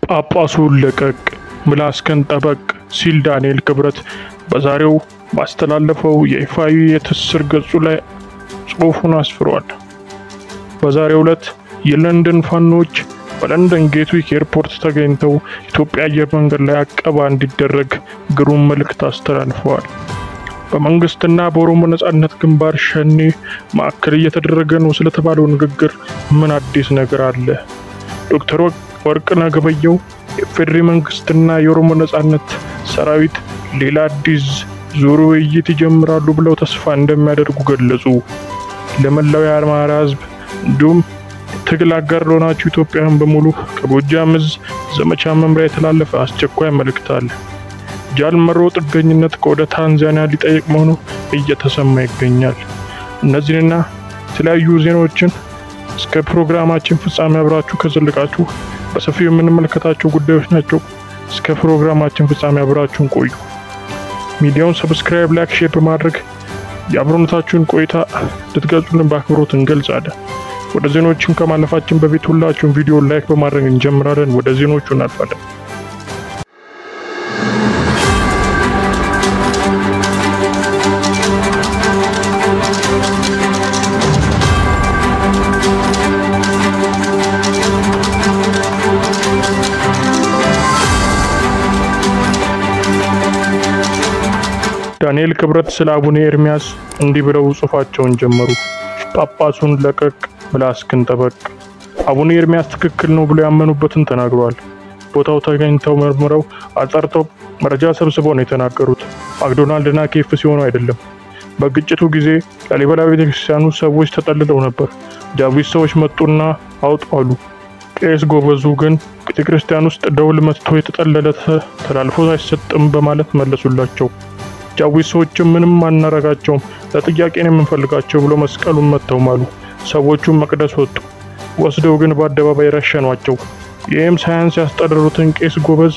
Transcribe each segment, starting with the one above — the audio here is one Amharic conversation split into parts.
ጳጳሱን ለቀቅ ምላስከን ጠበቅ ሲል ዳንኤል ክብረት በዛሬው ባስተላለፈው የይፋዊ የትስስር ገጹ ላይ ጽሑፉን አስፍሯል። በዛሬው ዕለት የለንደን ፋኖች በለንደን ጌትዊክ ኤርፖርት ተገኝተው ኢትዮጵያ አየር መንገድ ላይ አቀባ እንዲደረግ ግሩም መልእክት አስተላልፈዋል። በመንግስትና በኦሮሞ ነጻነት ግንባር ሸኔ ማዕከል እየተደረገ ነው ስለተባለው ንግግር ምን አዲስ ነገር አለ? ዶክተር ወርቅነህ ገበየሁ የፌዴሪ መንግስትና የኦሮሞ ነጻነት ሰራዊት ሌላ አዲስ ዙር ውይይት ይጀምራሉ ብለው ተስፋ እንደሚያደርጉ ገለጹ። ለመላው የአማራ ህዝብ እንዲሁም ትግል አጋር ለሆናችሁ ኢትዮጵያውያን በሙሉ ከጎጃም ዕዝ ዘመቻ መምሪያ የተላለፈ አስቸኳይ መልእክት አለ። ጃልመሮ ጥገኝነት ከወደ ታንዛኒያ ሊጠይቅ መሆኑ እየተሰማ ይገኛል። እነዚህንና የተለያዩ ዜናዎችን እስከ ፕሮግራማችን ፍጻሜ አብራችሁ ከዘለቃችሁ በሰፊው የምንመለከታቸው ጉዳዮች ናቸው። እስከ ፕሮግራማችን ፍጻሜ አብራችሁን ቆዩ። ሚዲያውን ሰብስክራይብ፣ ላይክ፣ ሼር በማድረግ የአብሮነታችሁን ቆይታ ልትገልጹልን በአክብሮት እንገልጻለን። ወደ ዜናዎችን ከማለፋችን በፊት ሁላችሁም ቪዲዮ ላይክ በማድረግ እንጀምራለን። ወደ ዜናዎቹ እናልፋለን። ዳንኤል ክብረት ስለ አቡነ ኤርሚያስ እንዲህ ብለው ጽሑፋቸውን ጀመሩ። ጳጳሱን ለቀቅ ምላስክን ጠበቅ። አቡነ ኤርሚያስ ትክክል ነው ብለው ያመኑበትን ተናግረዋል። ቦታው ተገኝተው መርምረው አጣርተው መረጃ ሰብስበው ነው የተናገሩት። ማክዶናልድና ኬፍ ሲሆኑ አይደለም። በግጭቱ ጊዜ ላሊበላ ቤተክርስቲያኑ ሰዎች ተጠልለው ነበር። ጃዊት ሰዎች መጡና አውጡ አሉ። ቄስ ጎበዙ ግን ቤተክርስቲያን ውስጥ ደውል መጥቶ የተጠለለ ተላልፎ አይሰጥም በማለት መለሱላቸው። ጃዊት ሰዎችም ምንም አናረጋቸውም ለጥያቄ ነው የምንፈልጋቸው ብሎ መስቀሉን መተው ማሉ። ሰዎቹም መቅደስ ወጡ። ወስደው ግን በአደባባይ ረሸኗቸው። ይህም ሳያንስ ያስጠረሩትን ቄስ ጎበዝ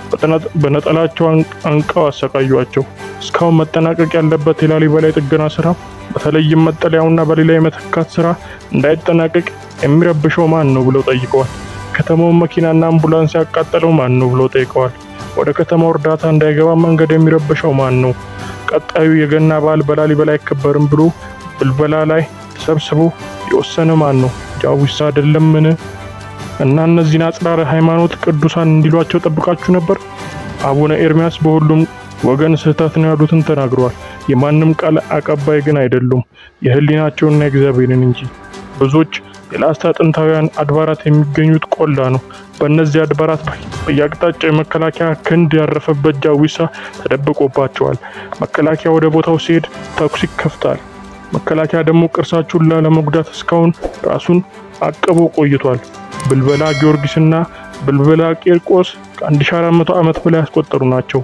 በነጠላቸው አንቀው አሰቃዩቸው። እስካሁን መጠናቀቅ ያለበት የላሊበላ የጥገና ስራ በተለይም መጠለያውና በሌላ የመተካት ስራ እንዳይጠናቀቅ የሚረብሸው ማን ነው ብለው ጠይቀዋል። ከተማውን መኪናና አምቡላንስ ያቃጠለው ማን ነው ብለው ጠይቀዋል። ወደ ከተማው እርዳታ እንዳይገባ መንገድ የሚረብሸው ማን ነው? ቀጣዩ የገና በዓል በላሊበላ አይከበርም ብሎ ብልበላ ላይ ተሰብስቦ የወሰነ ማን ነው? ጃዊሳ አይደለምን? እና እነዚህን አጽራረ ሃይማኖት ቅዱሳን እንዲሏቸው ጠብቃችሁ ነበር? አቡነ ኤርሚያስ በሁሉም ወገን ስህተት ነው ያሉትን ተናግረዋል። የማንም ቃል አቀባይ ግን አይደሉም፣ የህሊናቸውና የእግዚአብሔርን እንጂ። ብዙዎች የላስታ ጥንታውያን አድባራት የሚገኙት ቆላ ነው። በእነዚህ አድባራት በየአቅጣጫው የመከላከያ ክንድ ያረፈበት ጃዊሳ ተደብቆባቸዋል። መከላከያ ወደ ቦታው ሲሄድ ተኩስ ይከፍታል። መከላከያ ደግሞ ቅርሳችሁን ላለመጉዳት እስካሁን ራሱን አቅቦ ቆይቷል። ብልበላ ጊዮርጊስና ብልበላ ቂርቆስ ከ1400 ዓመት በላይ ያስቆጠሩ ናቸው።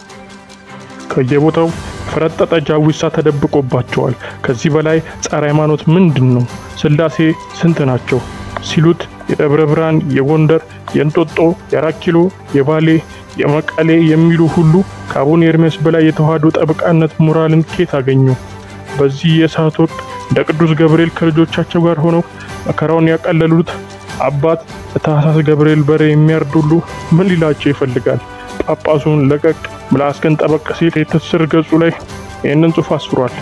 ከየቦታው ፈረጠጠ ጃዊሳ ተደብቆባቸዋል። ከዚህ በላይ ጸረ ሃይማኖት ምንድን ነው? ስላሴ ስንት ናቸው ሲሉት የደብረ ብርሃን፣ የጎንደር፣ የእንጦጦ፣ የአራት ኪሎ፣ የባሌ፣ የመቀሌ የሚሉ ሁሉ ከአቡነ ኤርሚያስ በላይ የተዋህዶ ጠበቃነት ሞራልን ኬት አገኙ? በዚህ የእሳት ወቅት እንደ ቅዱስ ገብርኤል ከልጆቻቸው ጋር ሆነው መከራውን ያቀለሉት አባት ለታህሳስ ገብርኤል በሬ የሚያርዱሉ ምን ሊላቸው ይፈልጋል? ጳጳሱን ለቀቅ ምላስክን ጠበቅ ሲል የትስስር ገጹ ላይ ይህንን ጽሑፍ አስፍሯል።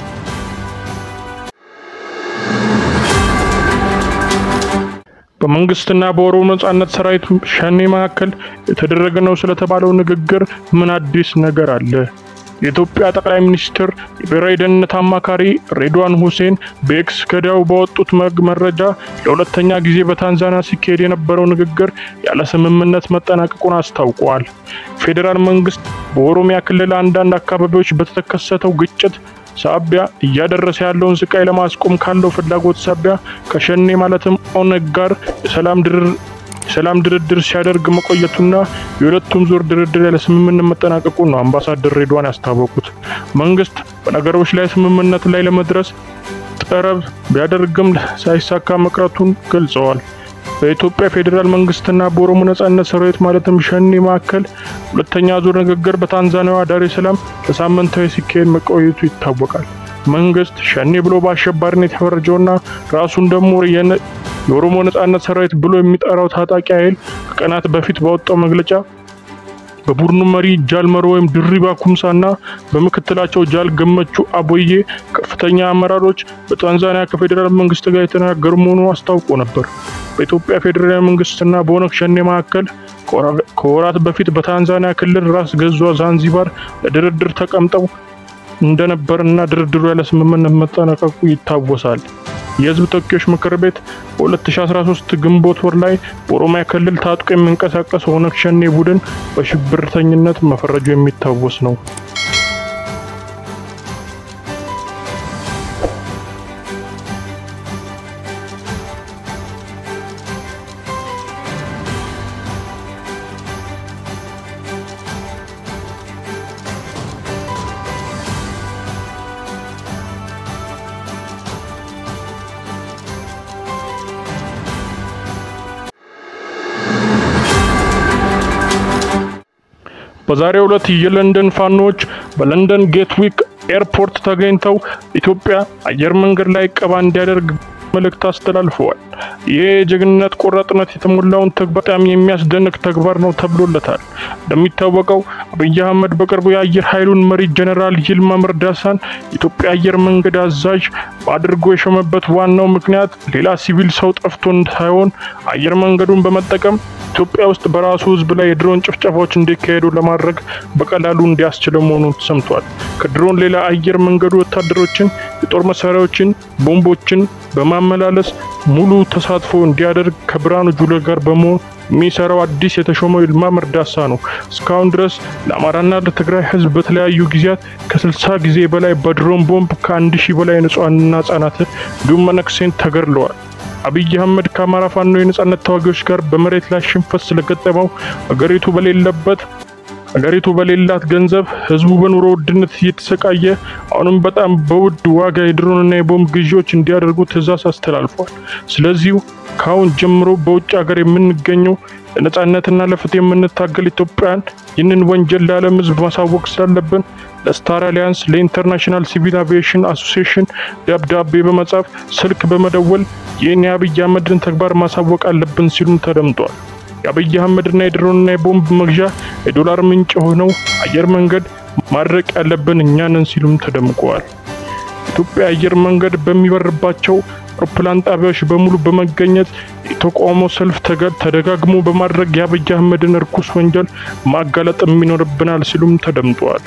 በመንግስትና በኦሮሞ ነጻነት ሰራዊት ሸኔ መካከል የተደረገ ነው ስለተባለው ንግግር ምን አዲስ ነገር አለ? የኢትዮጵያ ጠቅላይ ሚኒስትር የብሔራዊ ደህንነት አማካሪ ሬድዋን ሁሴን በኤክስ ገዳው ባወጡት መግ መረጃ ለሁለተኛ ጊዜ በታንዛኒያ ሲካሄድ የነበረው ንግግር ያለ ስምምነት መጠናቀቁን አስታውቀዋል። ፌዴራል መንግስት በኦሮሚያ ክልል አንዳንድ አካባቢዎች በተከሰተው ግጭት ሳቢያ እያደረሰ ያለውን ስቃይ ለማስቆም ካለው ፍላጎት ሳቢያ ከሸኔ ማለትም ኦነግ ጋር የሰላም ድርር የሰላም ድርድር ሲያደርግ መቆየቱና የሁለቱም ዙር ድርድር ያለ ስምምነት መጠናቀቁ ነው አምባሳደር ሬድዋን ያስታወቁት። መንግስት በነገሮች ላይ ስምምነት ላይ ለመድረስ ጥረት ቢያደርግም ሳይሳካ መቅረቱን ገልጸዋል። በኢትዮጵያ ፌዴራል መንግስትና በኦሮሞ ነጻነት ሰራዊት ማለትም ሸኔ መካከል ሁለተኛ ዙር ንግግር በታንዛኒያዋ ዳሬ ሰላም ለሳምንታዊ ሲካሄድ መቆየቱ ይታወቃል። መንግስት ሸኔ ብሎ በአሸባሪነት የፈረጀውና ራሱን ደግሞ የኦሮሞ ነጻነት ሰራዊት ብሎ የሚጠራው ታጣቂ ኃይል ከቀናት በፊት ባወጣው መግለጫ በቡድኑ መሪ ጃል መሮ ወይም ድሪባ ኩምሳና በምክትላቸው ጃል ገመቹ አቦዬ ከፍተኛ አመራሮች በታንዛኒያ ከፌዴራል መንግስት ጋር የተነጋገሩ መሆኑ አስታውቆ ነበር። በኢትዮጵያ ፌዴራል መንግስትና በኦነግ ሸኔ መካከል ከወራት በፊት በታንዛኒያ ክልል ራስ ገዟ ዛንዚባር ለድርድር ተቀምጠው እንደነበርና ድርድሩ ያለ ስምምነት መጠናቀቁ ይታወሳል። የህዝብ ተወካዮች ምክር ቤት በ2013 ግንቦት ወር ላይ በኦሮሚያ ክልል ታጥቆ የሚንቀሳቀስ ኦነግ ሸኔ ቡድን በሽብርተኝነት መፈረጁ የሚታወስ ነው። በዛሬው ዕለት የለንደን ፋኖች በለንደን ጌትዊክ ኤርፖርት ተገኝተው ኢትዮጵያ አየር መንገድ ላይ ቀባ እንዲያደርግ መልእክት አስተላልፈዋል። ይህ የጀግንነት ቆራጥነት የተሞላውን ተግባር በጣም የሚያስደንቅ ተግባር ነው ተብሎለታል። እንደሚታወቀው አብይ አህመድ በቅርቡ የአየር ኃይሉን መሪ ጀነራል ይልማ መርዳሳን የኢትዮጵያ አየር መንገድ አዛዥ አድርጎ የሾመበት ዋናው ምክንያት ሌላ ሲቪል ሰው ጠፍቶ ሳይሆን አየር መንገዱን በመጠቀም ኢትዮጵያ ውስጥ በራሱ ሕዝብ ላይ የድሮን ጭፍጨፋዎች እንዲካሄዱ ለማድረግ በቀላሉ እንዲያስችለው መሆኑን ተሰምቷል። ከድሮን ሌላ አየር መንገዱ ወታደሮችን፣ የጦር መሳሪያዎችን፣ ቦምቦችን በማመላለስ ሙሉ ተሳትፎ እንዲያደርግ ከብርሃኑ ጁላ ጋር በመሆን የሚሰራው አዲስ የተሾመው ይልማ መርዳሳ ነው። እስካሁን ድረስ ለአማራና ለትግራይ ህዝብ በተለያዩ ጊዜያት ከስልሳ ጊዜ በላይ በድሮን ቦምብ ከአንድ ሺህ በላይ ንጹሐንና ህጻናትን እንዲሁም መነኩሴን ተገድለዋል። አብይ አህመድ ከአማራ ፋኖ የነጻነት ተዋጊዎች ጋር በመሬት ላይ ሽንፈት ስለገጠመው አገሪቱ በሌለበት አገሪቱ በሌላት ገንዘብ ህዝቡ በኑሮ ውድነት እየተሰቃየ አሁንም በጣም በውድ ዋጋ የድሮንና የቦምብ ግዢዎች እንዲያደርጉ ትዕዛዝ አስተላልፏል። ስለዚሁ ከአሁን ጀምሮ በውጭ ሀገር የምንገኘው ለነጻነትና ለፍትህ የምንታገል ኢትዮጵያውያን ይህንን ወንጀል ለዓለም ህዝብ ማሳወቅ ስላለብን ለስታር አሊያንስ ለኢንተርናሽናል ሲቪል አቪዬሽን አሶሲዬሽን ደብዳቤ በመጻፍ ስልክ በመደወል ይህን የአብይ አህመድን ተግባር ማሳወቅ አለብን ሲሉም ተደምጧል። የአብይ አህመድና የድሮንና የቦምብ መግዣ የዶላር ምንጭ የሆነው አየር መንገድ ማድረቅ ያለብን እኛ ነን ሲሉም ተደምቀዋል። ኢትዮጵያ አየር መንገድ በሚበርባቸው አውሮፕላን ጣቢያዎች በሙሉ በመገኘት የተቃውሞ ሰልፍ ተደጋግሞ በማድረግ የአብይ አህመድን እርኩስ ወንጀል ማጋለጥ ይኖርብናል ሲሉም ተደምጠዋል።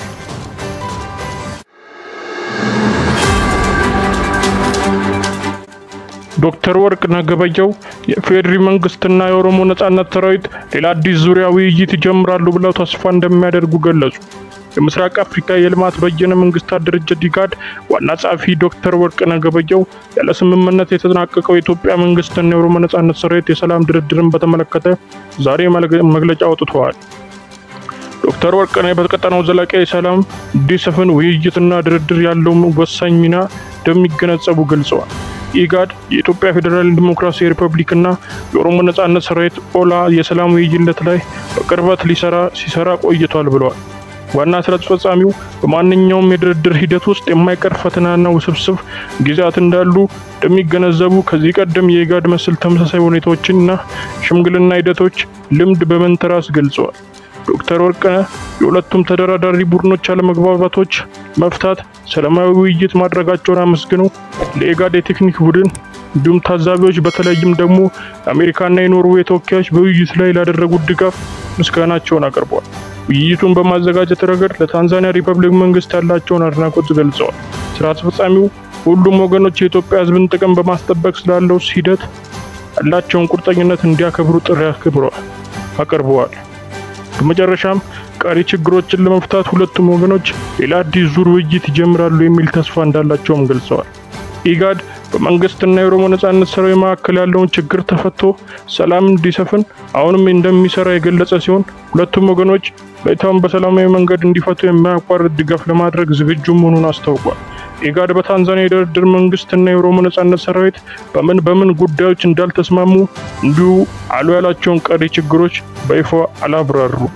ዶክተር ወርቅነህ ገበየሁ የፌዴሪ መንግስትና የኦሮሞ ነጻነት ሰራዊት ሌላ አዲስ ዙሪያ ውይይት ይጀምራሉ ብለው ተስፋ እንደሚያደርጉ ገለጹ። የምስራቅ አፍሪካ የልማት በየነ መንግስታት ድርጅት ኢጋድ ዋና ጸሐፊ ዶክተር ወርቅነህ ገበየሁ ያለ ስምምነት የተጠናቀቀው የኢትዮጵያ መንግስትና የኦሮሞ ነጻነት ሰራዊት የሰላም ድርድርን በተመለከተ ዛሬ መግለጫ አውጥተዋል። ዶክተር ወርቅነህ በቀጠናው ዘላቂ ሰላም እንዲሰፍን ውይይትና ድርድር ያለው ወሳኝ ሚና እንደሚገነዘቡ ገልጸዋል። ኢጋድ የኢትዮጵያ ፌዴራል ዲሞክራሲያዊ ሪፐብሊክና የኦሮሞ ነጻነት ሰራዊት ኦላ የሰላም ውይይት ላይ በቅርበት ሊሰራ ሲሰራ ቆይቷል ብለዋል። ዋና ስራ አስፈጻሚው በማንኛውም የድርድር ሂደት ውስጥ የማይቀር ፈተናና ውስብስብ ጊዜያት እንዳሉ እንደሚገነዘቡ ከዚህ ቀደም የኢጋድ መሰል ተመሳሳይ ሁኔታዎችንና ሽምግልና ሂደቶች ልምድ በመንተራስ ገልጸዋል። ዶክተር ወርቅነህ የሁለቱም ተደራዳሪ ቡድኖች አለመግባባቶች መፍታት ሰላማዊ ውይይት ማድረጋቸውን አመስግነው ለኢጋድ የቴክኒክ ቡድን እንዲሁም ታዛቢዎች በተለይም ደግሞ የአሜሪካና የኖርዌይ ተወካዮች በውይይቱ ላይ ላደረጉት ድጋፍ ምስጋናቸውን አቅርበዋል። ውይይቱን በማዘጋጀት ረገድ ለታንዛኒያ ሪፐብሊክ መንግስት ያላቸውን አድናቆት ገልጸዋል። ስራ አስፈጻሚው ሁሉም ወገኖች የኢትዮጵያ ሕዝብን ጥቅም በማስጠበቅ ስላለው ሂደት ያላቸውን ቁርጠኝነት እንዲያከብሩ ጥሪ አቅርበዋል። በመጨረሻም ቀሪ ችግሮችን ለመፍታት ሁለቱም ወገኖች ሌላ አዲስ ዙር ውይይት ይጀምራሉ የሚል ተስፋ እንዳላቸውም ገልጸዋል። ኢጋድ በመንግስትና የኦሮሞ ነጻነት ሰራዊት መካከል ያለውን ችግር ተፈቶ ሰላም እንዲሰፍን አሁንም እንደሚሰራ የገለጸ ሲሆን ሁለቱም ወገኖች ሁኔታውን በሰላማዊ መንገድ እንዲፈቱ የማያቋርጥ ድጋፍ ለማድረግ ዝግጁ መሆኑን አስታውቋል። ኢጋድ በታንዛኒያ የድርድር መንግስትና የኦሮሞ ነጻነት ሰራዊት በምን በምን ጉዳዮች እንዳልተስማሙ እንዲሁ አሉ ያላቸውን ቀሪ ችግሮች በይፋ አላብራሩም።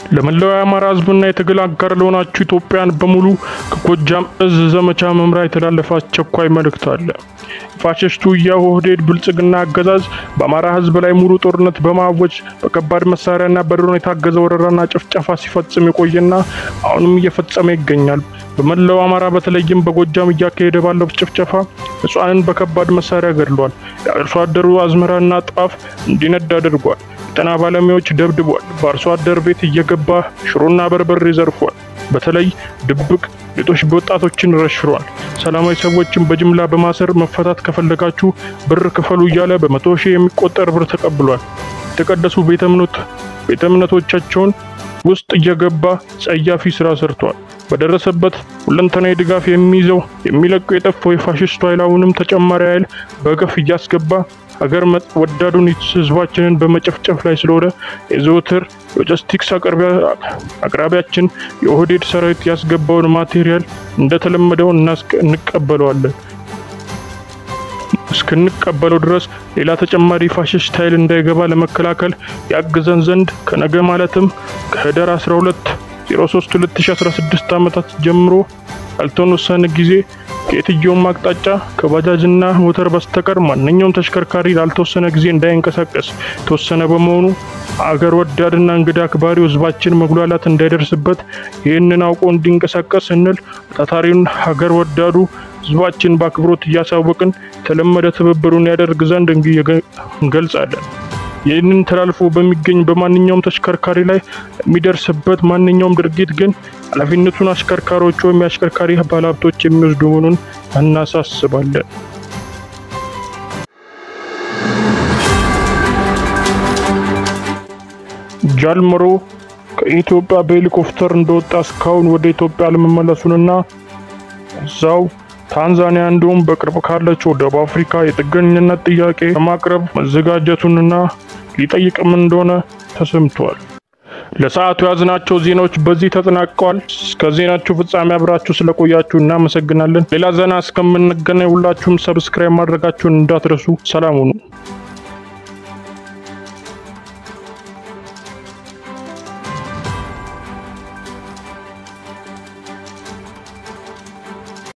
ለመላው የአማራ ሕዝብና የትግል አጋር ለሆናችሁ ኢትዮጵያን በሙሉ ከጎጃም እዝ ዘመቻ መምሪያ የተላለፈ አስቸኳይ መልእክት አለ። የፋሽስቱ የኦህዴድ ብልጽግና አገዛዝ በአማራ ሕዝብ ላይ ሙሉ ጦርነት በማወጅ በከባድ መሳሪያና በድሮን የታገዘ ወረራና ጭፍጨፋ ሲፈጽም የቆየና አሁንም እየፈጸመ ይገኛል። በመላው አማራ በተለይም በጎጃም እያካሄደ ባለው ጭፍጨፋ ንጹሐንን በከባድ መሳሪያ ገድሏል። የአርሶ አደሩ አዝመራና ጧፍ እንዲነድ አድርጓል። የጤና ባለሙያዎች ደብድቧል። በአርሶ አደር ቤት እየገባ ሽሮና በርበሬ ዘርፏል። በተለይ ድብቅ ሌጦች በወጣቶችን ረሽሯል። ሰላማዊ ሰዎችን በጅምላ በማሰር መፈታት ከፈለጋችሁ ብር ክፈሉ እያለ በመቶ ሺህ የሚቆጠር ብር ተቀብሏል። የተቀደሱ ቤተ እምነት ቤተ እምነቶቻቸውን ውስጥ እየገባ ጸያፊ ስራ ሰርቷል። በደረሰበት ሁለንተናዊ ድጋፍ የሚይዘው የሚለቀው የጠፋው የፋሽስቱ ኃይል አሁንም ተጨማሪ ኃይል በገፍ እያስገባ ሀገር ወዳዱን ህዝባችንን በመጨፍጨፍ ላይ ስለሆነ የዘወትር ሎጂስቲክስ አቅራቢያችን የኦህዴድ ሰራዊት ያስገባውን ማቴሪያል እንደተለመደው እንቀበለዋለን። እስክንቀበለው ድረስ ሌላ ተጨማሪ ፋሽስት ኃይል እንዳይገባ ለመከላከል ያግዘን ዘንድ ከነገ ማለትም ከህዳር 12 03 2016 ዓመታት ጀምሮ ያልተወሰነ ጊዜ ከየትኛውም አቅጣጫ ከባጃጅና ሞተር በስተቀር ማንኛውም ተሽከርካሪ ላልተወሰነ ጊዜ እንዳይንቀሳቀስ የተወሰነ በመሆኑ አገር ወዳድና እንግዳ አክባሪው ህዝባችን መጉላላት እንዳይደርስበት ይህንን አውቆ እንዲንቀሳቀስ ስንል ታታሪውን ሀገር ወዳዱ ህዝባችን በአክብሮት እያሳወቅን የተለመደ ትብብሩን ያደርግ ዘንድ እንገልጻለን። ይህንን ተላልፎ በሚገኝ በማንኛውም ተሽከርካሪ ላይ የሚደርስበት ማንኛውም ድርጊት ግን ኃላፊነቱን አሽከርካሪዎች ወይም የአሽከርካሪ ባለሀብቶች የሚወስዱ መሆኑን እናሳስባለን። ጃልመሮ ከኢትዮጵያ በሄሊኮፕተር እንደወጣ እስካሁን ወደ ኢትዮጵያ ለመመለሱንና እዛው ታንዛኒያ እንዲሁም በቅርብ ካለችው ደቡብ አፍሪካ የጥገኝነት ጥያቄ ለማቅረብ መዘጋጀቱንና ሊጠይቅም እንደሆነ ተሰምቷል። ለሰዓቱ የያዝናቸው ዜናዎች በዚህ ተጠናቀዋል። እስከ ዜናችሁ ፍጻሜ አብራችሁ ስለቆያችሁ እናመሰግናለን። ሌላ ዜና እስከምንገናኝ ሁላችሁም ሰብስክራይብ ማድረጋችሁን እንዳትረሱ። ሰላም ሁኑ።